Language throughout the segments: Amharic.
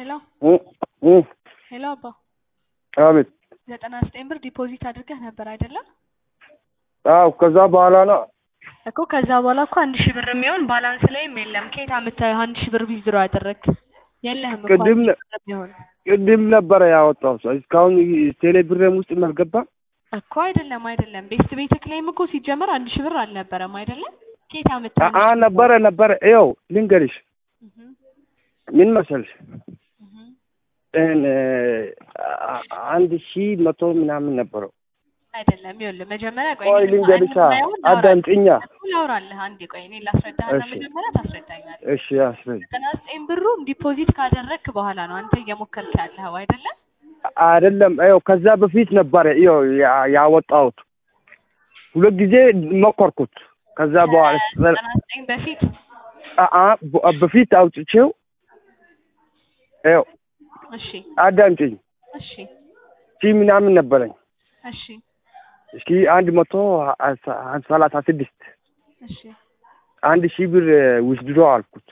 ሄሎ እ እ ሄሎ አባ አቤት። ዘጠና ዘጠኝ ብር ዲፖዚት አድርገህ ነበር አይደለም አዎ ከዛ በኋላ ነው እኮ ከዛ በኋላ እኮ አንድ ሺህ ብር የሚሆን ባላንስ ላይም የለም ከየት አምጥተህ አንድ ሺህ ብር ዊዝድሮ ያደረግ የለህም እኮ ቅድም አንድ ሺህ ብር የሚሆን ቅድም ነበረ ያወጣው ሰው እስካሁን ቴሌ ብርም ውስጥ አልገባም። እኮ አይደለም አይደለም ቤስት ቤትክ ላይም እኮ ሲጀመር አንድ ሺህ ብር አልነበረም አይደለም ከየት አምጥተህ አንድ አ ሺህ ብር? ነበረ ነበረ። ይኸው ልንገርሽ እህ ምን መሰልሽ እህ እን አ- አንድ ሺህ መቶ ምናምን ነበረው። አይደለም ይኸውልህ መጀመሪያ ቆይ ቆይ እኔ ልንገርሻ የማየውን ላውራልህ። አዳምጪኛ። ላውራልህ አንዴ ቆይ እኔ ላስረዳህና እሺ። መጀመሪያ ታስረዳኛለህ እሺ አስረጅ። ዘጠና ዘጠኝ ብሩን ዲፖዚት ካደረግክ በኋላ ነው አንተ እየሞከርክ ያለኸው አይደለም አይደለም ይኸው ከዛ በፊት ነበረ ይኸው ያ- ያወጣሁት ሁለት ጊዜ ሞከርኩት። ከዛ በኋላ ዘጠና ዘጠኝ በፊት አ- አ- በ- በፊት አውጥቼው ይኸው እሺ አዳምጪኝ እሺ ሺህ ምናምን ነበረኝ። እሺ እስኪ አንድ መቶ ሰላሳ ስድስት እሺ አንድ ሺህ ብር ውስድሮ አልኩት።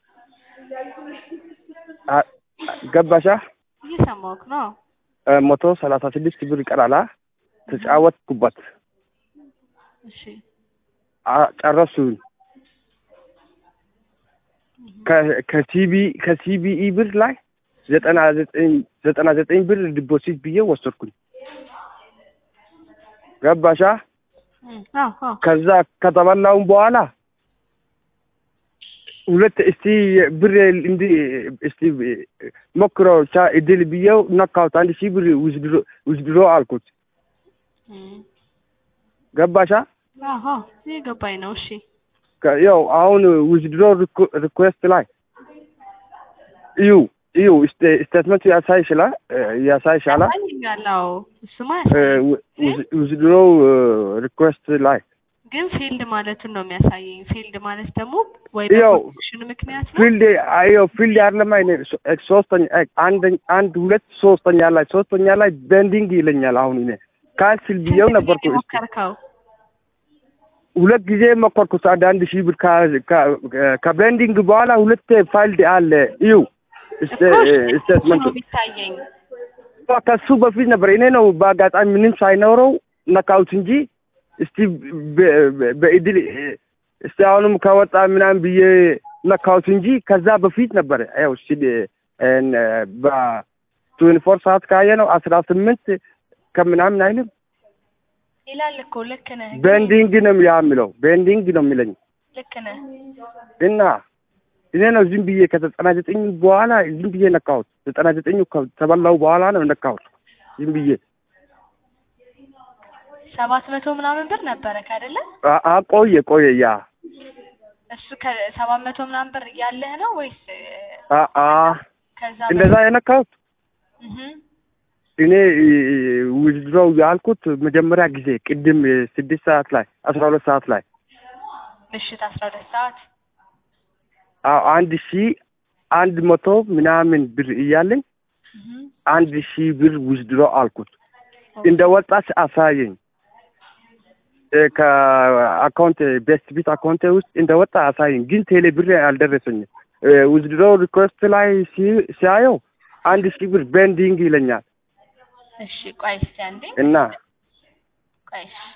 አ- ገባሻ? እየሰማሁህ ነው አ፣ መቶ ሰላሳ ስድስት ብር ይቀራላ። ተጫወትኩበት፣ እሺ አ- ጨረሱኝ። ከ- ከሲቢ ከሲቢኢ ብር ላይ ዘጠና ዘጠኝ ዘጠና ዘጠኝ ብር ዲፖዚት ብዬ ወሰድኩኝ። ገባሻ? እም፣ አዎ አዎ ከዛ ከተበላውን በኋላ ሁለት እስቲ ብር እንዲ እስቲ ሞክረው ቻ እድል ብዬው ነካሁት። አንድ ሺህ ብር ውዝድሮ ውዝድሮ አልኩት። እም፣ ገባሻ? አዎ አዎ እየገባኝ ነው እሺ ከ- ያው አሁን ውዝድሮ ሪኩዌስት ላይ እዩ እዩ ስቴ- ስቴትመንቱ ያሳይሽላ ያሳይሻላ ያሳየኛል አዎ እሱማ እ፣ ያሳየኝ ው- ውዝ- ውዝድሮ ሪኩዌስት ላይ ግን ፊልድ ማለቱን ነው የሚያሳየኝ ፊልድ ማለት ደግሞ ወይ ያው በኮኔክሽን ምክንያት ነው ፊልድ አዮ ፊልድ አይደለም አይኔ ሶ- ሶስተኛ እ፣ አንድ አንድ ሁለት ሶስተኛ ላይ ሶስተኛ ላይ ቤንዲንግ ይለኛል። አሁን እኔ ካንስል ብዬው ስንት ነበርኩ። ጊዜ እስኪ ሞከርከው ሁለት ጊዜ ሞከርኩት። አንድ አንድ ሺህ ብር ከ- ከ- ከቤንዲንግ በኋላ ሁለት ፋይልድ አለ እዩ እኮ እሺ፣ እሱ ስቴትመንቱ ነው የሚታየኝ ከሱ በፊት ነበር። እኔ ነው በአጋጣሚ ምንም ሳይኖረው ነካሁት እንጂ እስቲ በ- በ- በእድል እስቲ አሁንም ከወጣ ምናምን ብዬ ነካሁት እንጂ ከዛ በፊት ነበረ። ያው እስቲ በትዌንቲ ፎር ሰዓት ካየ ነው አስራ ስምንት ከምናምን አይልም። ይላል እኮ ልክ ነህ ግን ቤንዲንግ ነው ያ የሚለው ቤንዲንግ ነው የሚለኝ ልክ ነህ እና እኔ ነው ዝም ብዬ ከዘጠና ዘጠኝ በኋላ ዝም ብዬ ነካሁት። ዘጠና ዘጠኙ ከተበላው በኋላ ነው ነካሁት ዝም ብዬ ሰባት መቶ ምናምን ብር ነበረ አይደለ አ- አ- ቆየ ቆየ ያ እሱ ከሰባት መቶ ምናምን ብር ያለህ ነው ወይስ አ- አ ከዛ እንደዛ የነካሁት እህ እኔ ውድድሮው ያልኩት መጀመሪያ ጊዜ ቅድም ስድስት ሰዓት ላይ አስራ ሁለት ሰዓት ላይ ምሽት አስራ ሁለት ሰዓት አዎ አንድ ሺህ አንድ መቶ ምናምን ብር እያለኝ እህ አንድ ሺህ ብር ውድድሮ አልኩት። እንደ ወጣች አሳየኝ እ፣ ከአካውንት ቤስት ቢት አካውንቴ ውስጥ እንደ ወጣ አሳየኝ፣ ግን ቴሌ ብር አልደረሰኝም። ውድድሮ ሪኮስት ላይ ሲ- ሲያየው አንድ ሺህ ብር ቤንዲንግ ይለኛል እሺ ቆይ እስኪ አንዴ እና ቆይ እሺ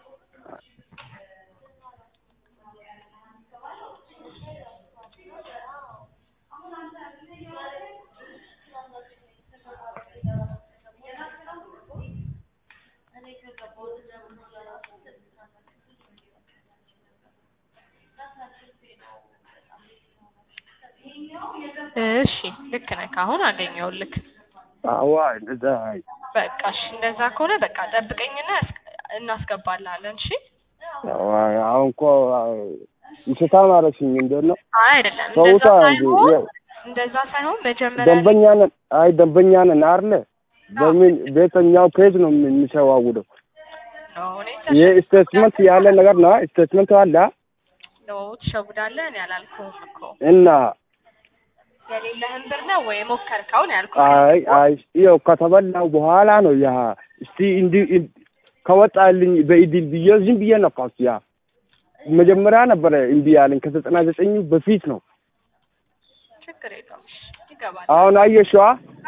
እሺ ልክ ነህ አሁን አገኘሁልክ አዋ እንደዛ በቃ እሺ እንደዛ ከሆነ በቃ ጠብቀኝና ያስ- እናስገባልሃለን እሺ አዋ አሁን እኮ ይሰታ ማለሽኝ እንዴት ነው? አይ አይደለም ሰውታ እንደዛ እንጂ ሳይሆን ያው እንደዛ ሳይሆን መጀመሪያ ደንበኛ ነን። አይ ደንበኛ ነን አይደለ? በምን ቤተኛው ፔጅ ነው የሚሸዋውደው። ነው እኔ ይሄ ስቴትመንት ያለ ነገር ነው። ስቴትመንት አለ ነው ትሸውዳለህ እኔ አላልኩህም እኮ እና የሌለህን ብር ነው ወይ ሞከርከው ነው ያልኩህ አይ አይ ይኸው ከተበላው በኋላ ነው ያ እስቲ እንዲ እን- ከወጣልኝ በኢድል ብዬ ዝም ብዬ ነካሁት። ያ መጀመሪያ ነበረ እምቢ ያለኝ ከዘጠና ዘጠኝ በፊት ነው። ችግር የለውም እሺ፣ ይገባል አሁን አየሽዋ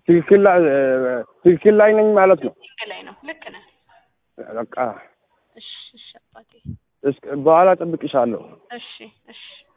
ትክክል ላይ ትክክል ላይ ነኝ ማለት ነው። ትክክል ላይ ነው። ልክ ነህ። በቃ እሺ እሺ አባቴ እስከ በኋላ ጠብቅሻለሁ። እሺ እሺ